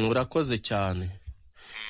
urakoze cyane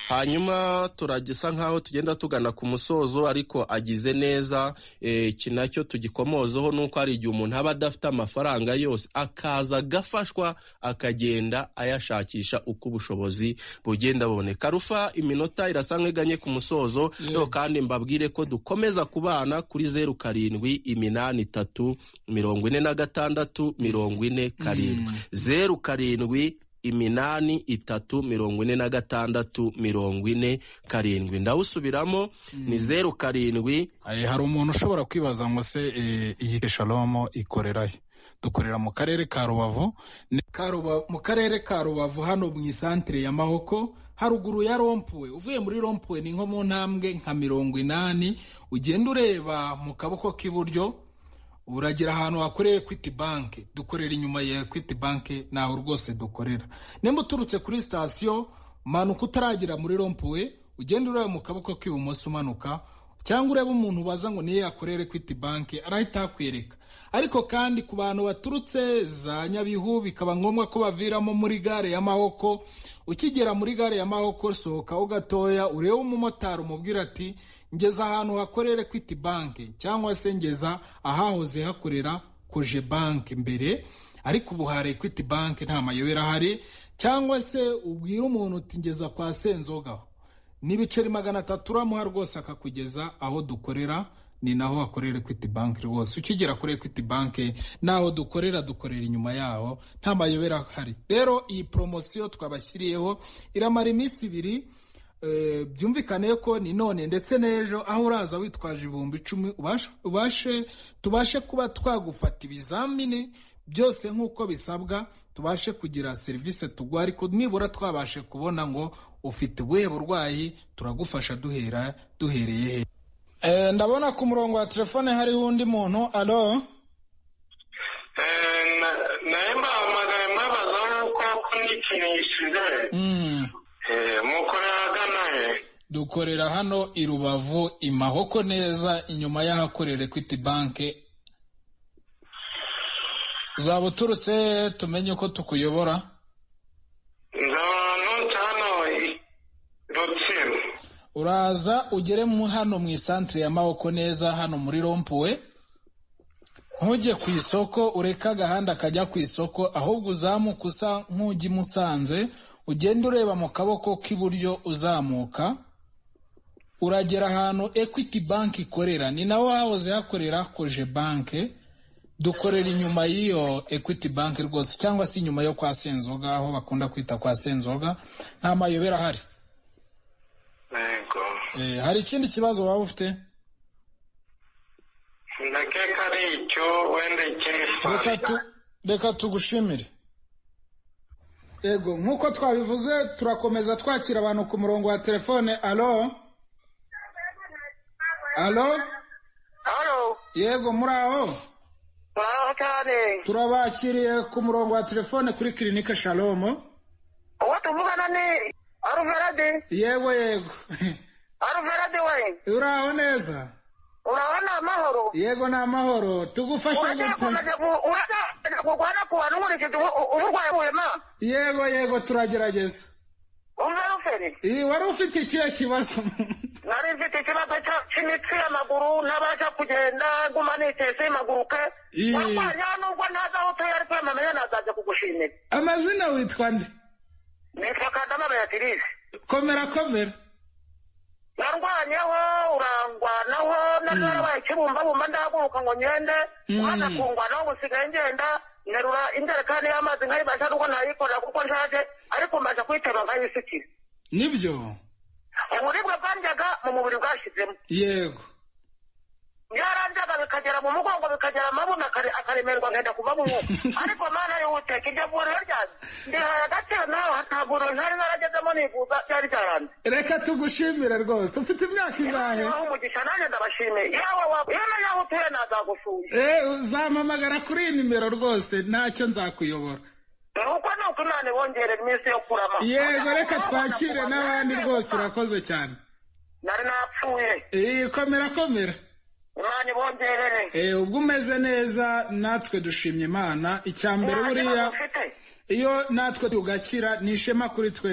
hanyuma turagisa nkaho tugenda tugana ku musozo ariko agize neza iki nacyo tugikomozaho ni uko hari igihe umuntu aba adafite amafaranga yose akaza agafashwa akagenda ayashakisha uko ubushobozi bugenda buboneka rufa iminota irasa nk'iganye ku musozo rero kandi mbabwire ko dukomeza kubana kuri zeru karindwi iminani itatu mirongo ine na gatandatu mirongo ine karindwi zeru karindwi iminani itatu mirongo ine na gatandatu mirongo ine karindwi ndawusubiramo ni zeru karindwi Eh, hari umuntu ushobora kwibaza ngo se eh, iyi shalomo ikorera he dukorera mu karere ka rubavu ni Karuba- mu karere ka rubavu hano mu isantere ya mahoko haruguru ya rompuwe uvuye muri rompuwe ni nko mu ntambwe nka mirongo inani ugenda ureba mu kaboko k'iburyo uragira ahantu hakorera equity bank dukorera inyuma ya equity bank ntaho rwose dukorera nimba uturutse kuri sitasiyo manuka utaragera muri rompuwe ugenda ureba mu kaboko k'ibumoso umanuka cyangwa urebe umuntu ubaza ngo niyo yakorera equity bank arahita akwereka ariko kandi ku bantu baturutse za nyabihu bikaba ngombwa ko baviramo muri gare ya mahoko ukigera muri gare ya mahoko sohokaho gatoya urebe umumotari umubwira ati ngeza ahantu hakorera equity bank cyangwa se ngeza ahahoze hakorera koje bank mbere ariko ubu hari equity bank nta mayobera ahari cyangwa se ubwire umuntu uti ngeza kwa senzoga n'ibiceri magana atatu uramuha rwose akakugeza aho dukorera ni naho hakorera equity bank rwose ukigera kuri equity bank naho dukorera dukorera inyuma yaho nta mayobera ahari rero iyi poromosiyo twabashyiriyeho iramara iminsi ibiri eh, byumvikane ko ni none ndetse n'ejo aho uraza witwaje ibihumbi icumi ubashe- ubashe tubashe kuba twagufata ibizamini byose nk'uko bisabwa tubashe kugira serivisi tuguha ariko nibura twabashe kubona ngo ufite ubuhe burwayi turagufasha duhera duhereye he Eh, ndabona ku murongo wa telefone hariho undi muntu alo Eh, na- naye mbahamagaye mbabaza nk'uko ko n'ikintu gishize Mm, Eh, mukorera agana he dukorera hano i rubavu i mahoko neza inyuma y'ahakorera equity bank zaba uturutse tumenye uko tukuyobora nzaba ntuca hano i- rutsiro uraza ugere mu hano mu isantere ya mahoko neza hano muri rompuwe ntujye ku isoko ureke agahanda kajya ku isoko ahubwo uzamuka usa nk'ujya i musanze ugenda ureba mu kaboko k'iburyo uzamuka uragera ahantu equity bank ikorera ni naho hahoze hakorera koje bank dukorera inyuma y'iyo equity bank rwose cyangwa se inyuma yo kwa senzoga aho bakunda kwita kwa senzoga nta mayobera ahari yego Eh, hari ikindi kibazo waba ufite ndakeka ari icyo wenda ikindi reka twabiga tu- reka tugushimire yego nk'uko twabivuze turakomeza twakira abantu ku murongo wa telefone alo alo Halo, yego muri aho muraho cyane. turabakiriye ku murongo wa telefone kuri kirinike shalomo Uwo tuvugana ni Aruverade. yego yego Aruverade we, uraho neza urabona amahoro. yego ni amahoro tugufashe Urajya gute gukomeza gu- urajya kurwana ku bantu nkurikije ubu- ubu- uburwayi buhema. yego yego turagerageza Umva Ruferi, iyi wari ufite ikihe kibazo nari mfite ikibazo cya- cy'imitsi y'amaguru ntabasha kugenda nguma nitese maguruke. Ii. Warwanya nubwo ntazi aho utuye ariko wamamenya nazajya kugushimira. amazina witwa nde Nitwa Kadama Beatrice. komera komera narwanyeho urangwanaho nari narabaye ikibumbabumba ndahaguruka ngo ngende umwana akungwanaho ngo usigaye ngenda nterura injerekani y'amazi nkayibasha n'ubwo ntayikorera kuko nshaje ariko mbaje kuyitema nkayisukira nibyo uburibwe bwandyaga mu mubiri bwashyizemo yego byarandyaga bikagera mu mugongo bikagera amabuno akare- akaremerwa ngenda kuva mu mwuka ariko mana y'uwuteka iryo vuriro ryanjye ndihaye agaciro nawe hataguro ntari naragezemo nivuza byari byaranze reka tugushimire rwose ufite imyaka ingahe Yabaho umugisha nanjye ndabashimiye yawe wa- yewe yaho utuye nazagusuye Eh, uzampamagara kuri iyi nimero rwose ntacyo nzakuyobora nuko ni uko imana ibongerera iminsi yo kurama yego reka twakire n'abandi rwose urakoze cyane nari napfuye iyi komera komera imana ibongerere ubwo umeze neza natwe dushimye imana icya mbere nta kibazo buriya ufite iyo natwe tugakira ni ishema kuri twe